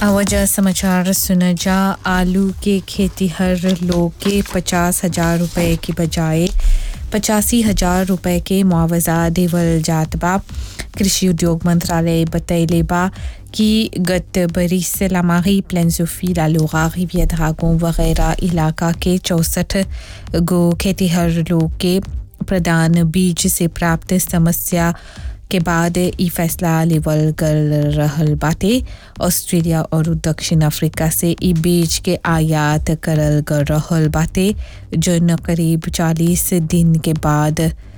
वजह समाचार सुना जा आलू के खेती हर लोग के पचास हजार रुपए के बजाय पचासी हजार रुपए के मुआवजा देवल जात बा कृषि उद्योग मंत्रालय बतैले बा कि गत बरिस लामाही प्लेंसोफी लालूगा रिवियद्रागों वगैरह इलाका के चौसठ गो खेतीहर लोग के प्रदान बीज से प्राप्त समस्या के बाद ई फैसला लेवल कर रहल बाटे ऑस्ट्रेलिया और दक्षिण अफ्रीका से ई बीज के आयात करल कर रहल बाटे जो न करीब 40 दिन के बाद